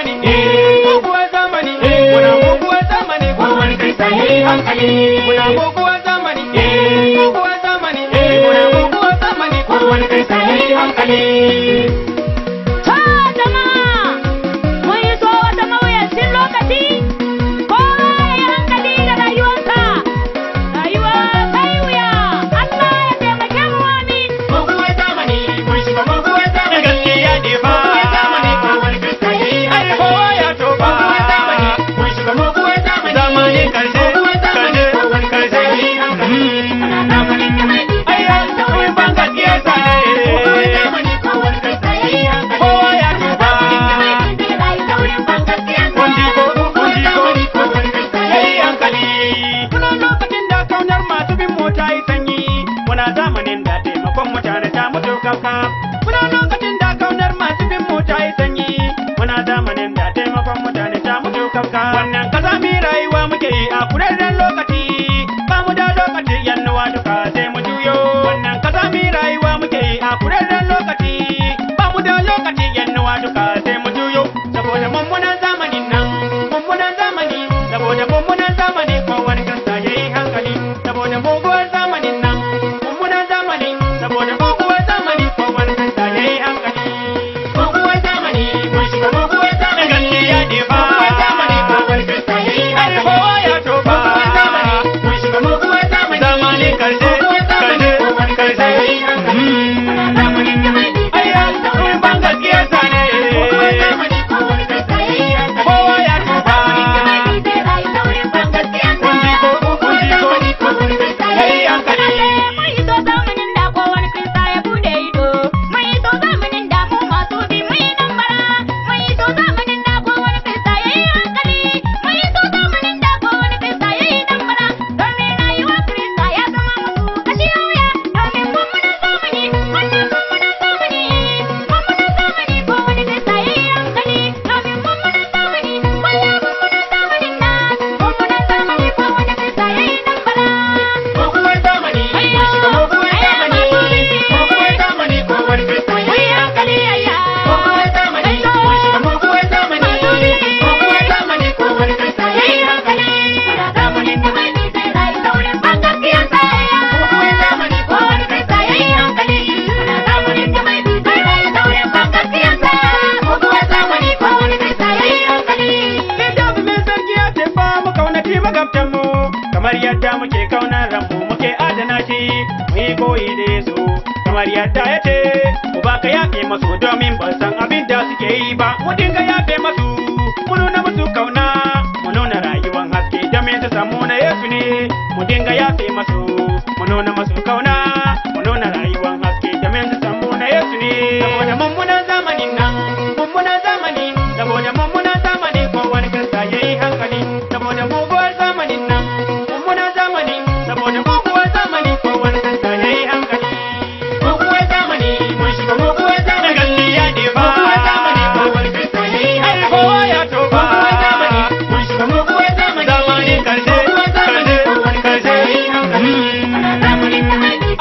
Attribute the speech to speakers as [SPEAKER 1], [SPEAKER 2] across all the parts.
[SPEAKER 1] zamani eh muguwar zamani eh muna muguwar zamani kowane kirista yayi hankali muna muguwar zamani eh muguwar zamani eh muna muguwar zamani kowane kirista yayi hankali
[SPEAKER 2] Ta jama'a, mun yi so wata mawuyacin lokaci, kowa ya yi hankali da rayuwarsa. Rayuwa sai wuya, Allah ya taimake mu amin.
[SPEAKER 1] muguwar zamani mun shiga muguwar zamani gaskiya ne ba muguwar zamani kowane kirista yayi hankali kowa ya toba muguwar zamani mun shiga muguwar zamani zamani karshe karshe karshe yayi hankali muna zamanin da mai ayya mun ban gaskiya sa ne muguwar zamani kowane kirista yayi hankali kowa ya toba Kundi ko kundi ko kowane kirista yayi hankali Muna lokacin da kaunar masu bin mota yi sanyi Muna zamanin da taimakon mutane ta mutu kafka Muna lokacin da kaunar masu bin mota yi sanyi Muna zamanin da taimakon mutane ta mutu kafka Wannan kasa mi rayuwa muke yi a kurarren lokaci Ba mu da lokaci yannuwa duka sai mu juyo Wannan kasa mi rayuwa muke yi a kurarren lokaci Ba mu da lokaci yannuwa duka sai mu juyo Saboda mummunan zamanin nan mummunan zamani saboda mummunan zamani kowane kasa ya yi hankali saboda muguwar zamanin nan mummunan zamani saboda muguwar zamani kowane kasa ya yi hankali muguwar zamani mun shiga muguwar zamani gaskiya ne ba muguwar zamani kowane kasa ya yi hankali kowa ya toba muguwar zamani mun shiga muguwar zamani zamani karshe karshe karshe ya yi hankali zamanin da mai ayya mun ban gaskiya sa ne muguwar zamani kowane kasa ya yi hankali kowa ya toba kundi ko kundi ko ya yi hankali
[SPEAKER 2] Mun iso zamanin da kowane Kirista ya bude ido. Mun iso zamanin da mu masu bi mun yi nan bara. Mun iso zamanin da kowane Kirista ya yi hankali. Mun iso zamanin da kowane Kirista ya yi nan bara. Domin rayuwar Kirista ya zama musu kashi wuya. Domin mummunan zamani, wannan mummunan zamani. Mummunan zamani kowane Kirista ya yi hankali. Domin mummunan zamani, wannan mummunan zamanin nan. Mummunan zamani kowane Kirista ya yi nan bara.
[SPEAKER 1] muguwar zamani mun shiga muguwar zamani muguwar zamani kowane kirista ya yi hankali muguwar zamani mun shiga muguwar zamani muguwar zamani kowane kirista ya yi hankali muna zamanin da mai zai rayu saurin ban gaskiyarsa muguwar zamani kowane kirista ya yi hankali muna zamanin da mai zai rayu saurin ban gaskiyarsa muguwar zamani kowane kirista ya yi hankali littafi mai sarki ya ce ba mu kaunaci magabtanmu kamar yadda muke kaunar ranmu muke adana shi mu yi koyi da Yesu kamar yadda ya ce mu ba ka yafe masu domin ba san abin da suke yi ba mu dinga yafe masu mu nuna musu kauna mu nuna rayuwar haske domin su samu na Yesu ne mu dinga yafe masu mu nuna masu kauna mu nuna rayuwar haske domin su samu na Yesu ne saboda mummunan zamanin nan mummunan zamani saboda mummunan zamani kowane kirista ya yi hankali saboda muguwar zamanin nan mummunan zamani saboda muguwar zamani kowane kirista ya yi hankali muguwar zamani mun shiga muguwar zamani gaskiya ne ba muguwar zamani kowane kirista ya yi hankali kowa ya toba muguwar zamani mun shiga muguwar zamani zamani karshe karshe karshe ya yi hankali ana zamanin da mai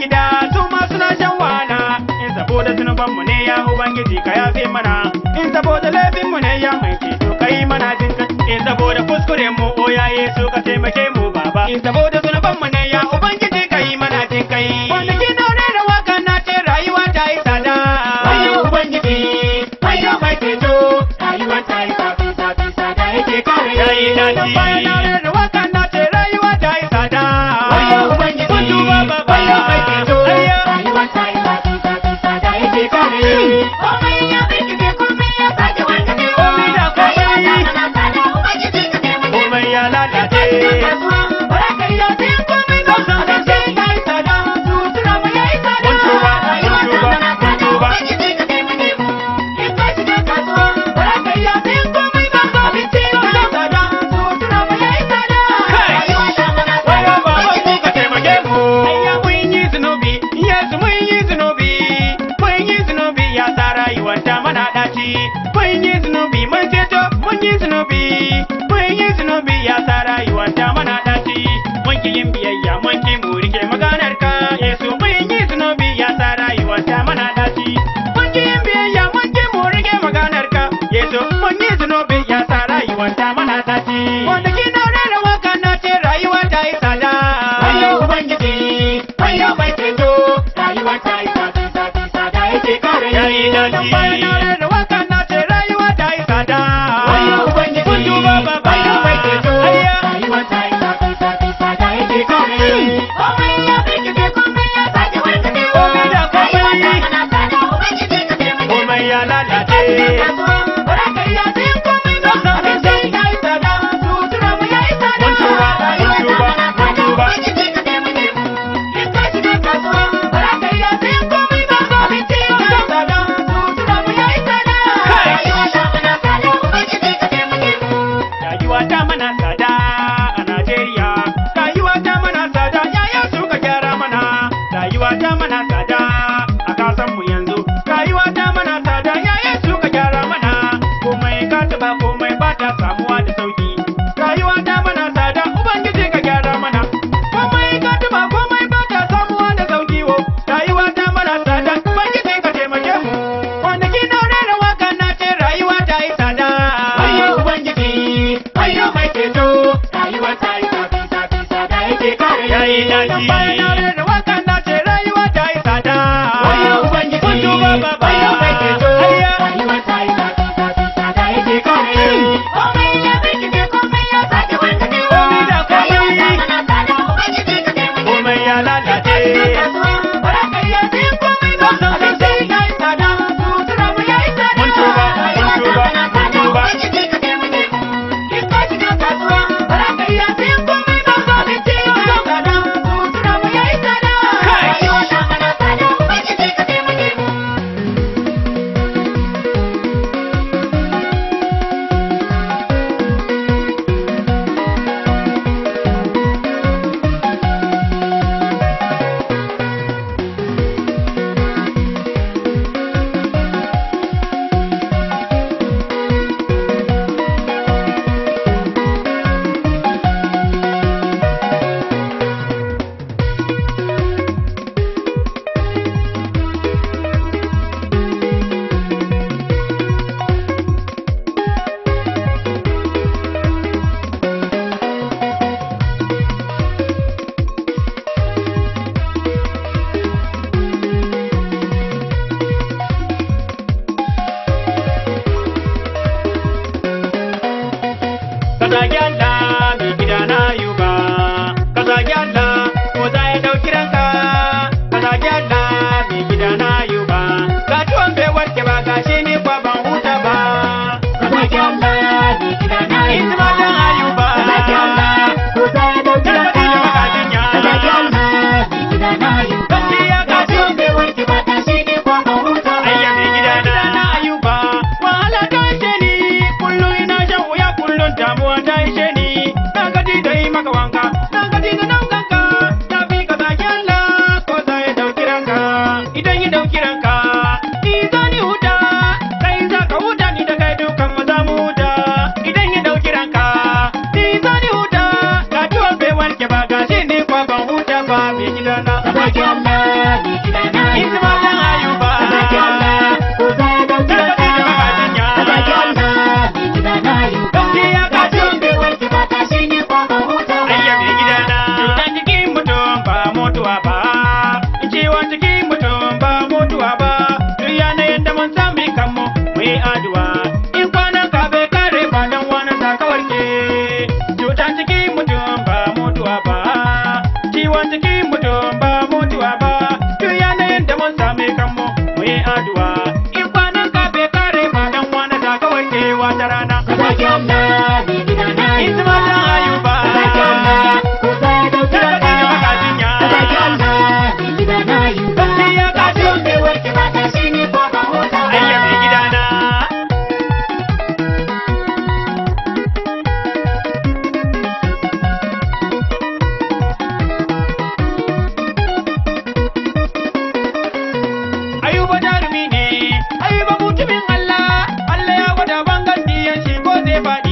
[SPEAKER 3] gida su ma suna shan wahala in saboda zunubanmu ne ya ubangiji ka yafe mana in saboda laifinmu ne ya mai ceto ka yi mana jin kai in saboda kuskuren mu o ya yesu ka taimake mu baba in saboda zunubanmu ne ya ubangiji ka yi mana jin kai kwanaki na rera waka na ce rayuwa ta yi tsada
[SPEAKER 1] Wayo Ubangiji, wayo mai ceto, rayuwa ta yi zafi zafi sada yake kare.
[SPEAKER 3] ya yi daji bayan na rera waka na ce rayuwa ta yi tsada
[SPEAKER 1] Wayo Ubangiji,
[SPEAKER 3] kun duba baba
[SPEAKER 1] wayo mai ceto,
[SPEAKER 3] Ayya.
[SPEAKER 1] rayuwa ta yi zafi zafi sada yake kare. Komai ya birkice, komai ya sake warkace.
[SPEAKER 3] Komai da komai.
[SPEAKER 1] Rayuwa ta mana tsada, Ubangiji ka taimake mu.
[SPEAKER 3] komai ya lalace
[SPEAKER 1] Kasuwa, bara ka iya sayan komai ba. Abinci ya yi tsada, sutura ma ya yi tsada.
[SPEAKER 3] Mun tuba, mun
[SPEAKER 1] Rayuwa ta
[SPEAKER 3] tuba,
[SPEAKER 1] mana
[SPEAKER 3] mun
[SPEAKER 1] tsada,
[SPEAKER 3] tuba.
[SPEAKER 1] Ubangiji ka taimake mu. In ka shiga kasuwa, bara ka iya sayan komai ba. Abinci ya yi tsada, sutura ma ya yi tsada.
[SPEAKER 3] Kai.
[SPEAKER 1] Rayuwa ta mana tsada,
[SPEAKER 3] Wayo baba ku
[SPEAKER 1] Ubangiji
[SPEAKER 3] ka taimake mu. Ayya mun yi zunubi, Yesu mun yi zunubi, mun yi zunubi ya sa rayuwar ta mana daci. Mun yi zunubi, mun ceto, mun yi zunubi, mun yi zunubi ya sa rayuwar ta mana daci. Mun ki yin biyayya, mun ki mu rike maganar ka, Yesu mun yi zunubi ya sa rayuwar ta mana daci. Mun ki yin biyayya, mun ki mu rike maganar ka, Yesu mun yi zunubi ya sa rayuwar ta mana daci. Wanda ki na rera waka na ce rayuwa ta yi tsada.
[SPEAKER 1] Wayo Ubangiji, wayo mai ceto, rayuwa ta yi zafi zafi sada yake kare.
[SPEAKER 3] Ya yi daji. Bayan na rera waka na ce rayuwa ta yi tsada.
[SPEAKER 1] Wayo Ubangiji,
[SPEAKER 3] Kun duba baba.
[SPEAKER 1] wayo mai ceto,
[SPEAKER 3] Ayya.
[SPEAKER 1] rayuwa ta yi zafi zafi sada yake kare. Komai ya birkice, komai ya sake warkace.
[SPEAKER 3] Komai da komai.
[SPEAKER 1] Rayuwa ta mana tsada, Ubangiji ka taimake mu.
[SPEAKER 3] Komai ya lalace.
[SPEAKER 1] Kasuwa, bara ka iya sayan komai ba. Abinci ya yi tsada, sutura ma ya yi tsada.
[SPEAKER 3] Mun tuba, mun
[SPEAKER 1] Rayuwa ta
[SPEAKER 3] tuba,
[SPEAKER 1] mana
[SPEAKER 3] mun
[SPEAKER 1] tsada,
[SPEAKER 3] tuba.
[SPEAKER 1] Ubangiji ka taimake mu. In ka shiga kasuwa, bara ka iya sayan komai ba. Abinci ya yi tsada, sutura ma ya yi tsada.
[SPEAKER 3] Kai.
[SPEAKER 1] Rayuwa ta mana tsada, Ubangiji ka taimake mu.
[SPEAKER 3] Rayuwa ta mana tsada a Najeriya. Rayuwa ta mana tsada yaya suka gyara mana. Rayuwa ta mana tsada a kasan mu yanzu. Rayuwa ta mana tsada yaya suka gyara mana. Komai ka taba komai ba ta samuwa da sauki. Rayuwa ta mana tsada Ubangiji ka gyara mana. Komai ka taba komai ba ta samuwa da sauki wo. Rayuwa ta mana tsada Ubangiji ka taimake mu. Kwanaki na rera waka na ce rayuwa ta yi tsada.
[SPEAKER 1] Wayo Ubangiji, wayo mai ceto, rayuwa ta yi zafi zafi sada yake kare.
[SPEAKER 3] Ya yi daji. Bayan na rera waka na ce rayuwa ta yi tsada.
[SPEAKER 1] Wayo Ubangiji,
[SPEAKER 3] Kun duba baba.
[SPEAKER 1] wayo mai ceto,
[SPEAKER 3] Ayya.
[SPEAKER 1] rayuwa ta yi zafi zafi sada yake kare. Komai ya birkice, komai ya sake warkace.
[SPEAKER 3] Komai da komai.
[SPEAKER 1] Rayuwa ta mana tsada, Ubangiji ka taimake mu.
[SPEAKER 3] Komai ya lalace.
[SPEAKER 1] Kasuwa, bara ka iya sayan komai ba. Abinci ya yi tsada, sutura ma ya yi tsada.
[SPEAKER 3] Mun tuba, mun
[SPEAKER 1] Rayuwa ta
[SPEAKER 3] tuba,
[SPEAKER 1] mana
[SPEAKER 3] mun
[SPEAKER 1] tsada,
[SPEAKER 3] tuba.
[SPEAKER 1] Ubangiji ka taimake mu. In ka shiga kasuwa, bara ka iya sayan komai ba. Abinci ya yi tsada, sutura ma ya yi tsada.
[SPEAKER 3] Kai.
[SPEAKER 1] Rayuwa ta mana tsada, Ubangiji ka taimake mu.
[SPEAKER 3] Ka zagi Allah mai gida na yuba. Ka zagi Allah ko za ya ɗauki ranka. Ka zagi Allah mai gida na yuba. Ga ciwon bai warke ba ga shi ni kwa ban huta ba.
[SPEAKER 1] Ka zaki Allah, ni gida na yi
[SPEAKER 3] Ita ma dan ayuba.
[SPEAKER 1] Ka zaki Allah, ko za ya dauki
[SPEAKER 3] Dan
[SPEAKER 1] ranka.
[SPEAKER 3] kaji da magajin ya.
[SPEAKER 1] Ka zaki Allah, ni gida na yi
[SPEAKER 3] Gaskiya
[SPEAKER 1] Ga ciwon bai warke ba, tashi ne kwa ban huta ba.
[SPEAKER 3] Ayya mai gida na na ayuba. Wahala ta ishe ni. Kullum ina shan wuya kullum damuwa ta ishe ni. Na gaji da yi maka wanka. Na gaji da naukanka. Ya fi ka zagi Allah ko za ya ɗauki ranka. Idan ya ɗauki ranka. Ni za ni huta. Kai za ka huta ni da kai dukan mu za mu huta. Idan ya ɗauki ranka. wata rana.
[SPEAKER 1] Sadaki Allah mai gida na yi
[SPEAKER 3] Isma dan Ayuba.
[SPEAKER 1] Sadaki Allah ko sai dauki
[SPEAKER 3] Sadaki
[SPEAKER 1] ranka.
[SPEAKER 3] magajin ya.
[SPEAKER 1] Sadaki Allah mai gida na yi
[SPEAKER 3] Sarki ya kaji.
[SPEAKER 1] Kasuwan bai warke ba ta shi ne ko ba huta ba.
[SPEAKER 3] Ayya mai gidana. Ayuba jarumi ne, Ayuba mutumin Allah, Allah ya gwada bangan diyan shi ko zai faɗi